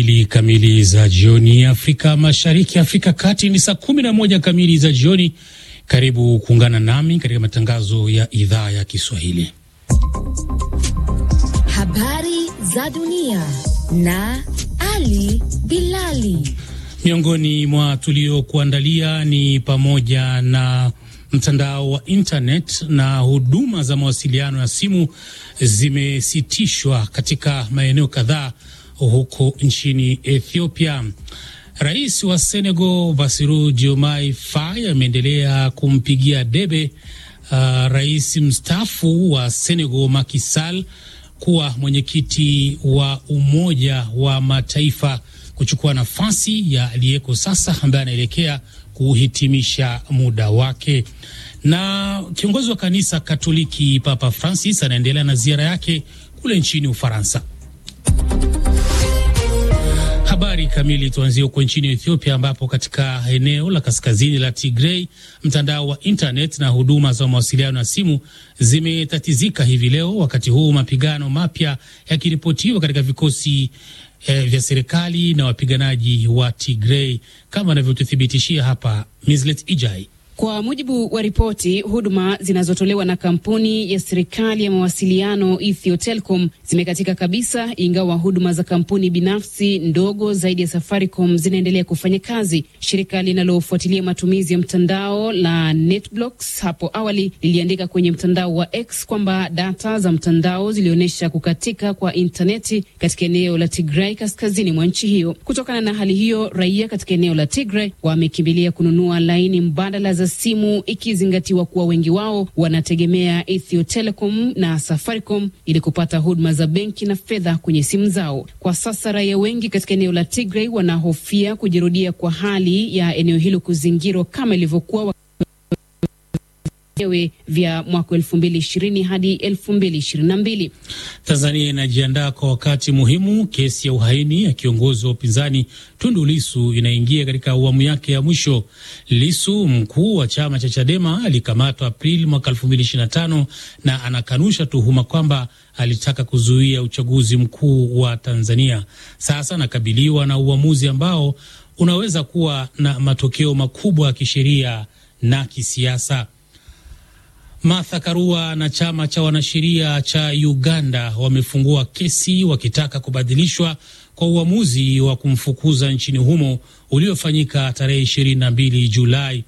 Mbili kamili za jioni Afrika Mashariki, Afrika Kati ni saa kumi na moja kamili za jioni. Karibu kuungana nami katika matangazo ya idhaa ya Kiswahili. Habari za dunia na Ali Bilali. Miongoni mwa tuliokuandalia ni pamoja na mtandao wa internet na huduma za mawasiliano ya simu zimesitishwa katika maeneo kadhaa huko nchini Ethiopia. Rais wa Senegal Bassirou Diomaye Faye ameendelea kumpigia debe uh, rais mstaafu wa Senegal Macky Sall kuwa mwenyekiti wa Umoja wa Mataifa kuchukua nafasi ya aliyeko sasa ambaye anaelekea kuhitimisha muda wake. Na kiongozi wa kanisa Katoliki Papa Francis anaendelea na ziara yake kule nchini Ufaransa. Habari kamili tuanzie huko nchini Ethiopia, ambapo katika eneo la kaskazini la Tigray mtandao wa internet na huduma za mawasiliano ya simu zimetatizika hivi leo, wakati huu mapigano mapya yakiripotiwa katika vikosi eh, vya serikali na wapiganaji wa Tigray, kama anavyotuthibitishia hapa Mislet Ijai. Kwa mujibu wa ripoti, huduma zinazotolewa na kampuni ya serikali ya mawasiliano Ethio Telecom zimekatika kabisa, ingawa huduma za kampuni binafsi ndogo zaidi ya Safaricom zinaendelea kufanya kazi. Shirika linalofuatilia matumizi ya mtandao la NetBlocks hapo awali liliandika kwenye mtandao wa X kwamba data za mtandao zilionyesha kukatika kwa intaneti katika eneo la Tigray kaskazini mwa nchi hiyo. Kutokana na hali hiyo, raia katika eneo la Tigray wamekimbilia kununua laini mbadala za simu ikizingatiwa kuwa wengi wao wanategemea Ethio Telecom na Safaricom ili kupata huduma za benki na fedha kwenye simu zao. Kwa sasa raia wengi katika eneo la Tigray wanahofia kujirudia kwa hali ya eneo hilo kuzingirwa kama ilivyokuwa vya mwaka elfu mbili ishirini hadi elfu mbili ishirini na mbili. Tanzania inajiandaa kwa wakati muhimu. Kesi ya uhaini ya kiongozi wa upinzani Tundu Lisu inaingia katika awamu yake ya mwisho. Lisu, mkuu wa chama cha Chadema, alikamatwa Aprili mwaka elfu mbili ishirini na tano na anakanusha tuhuma kwamba alitaka kuzuia uchaguzi mkuu wa Tanzania. Sasa anakabiliwa na uamuzi ambao unaweza kuwa na matokeo makubwa ya kisheria na kisiasa. Martha Karua na chama cha wanasheria cha Uganda wamefungua kesi wakitaka kubadilishwa kwa uamuzi wa kumfukuza nchini humo uliofanyika tarehe 22 Julai.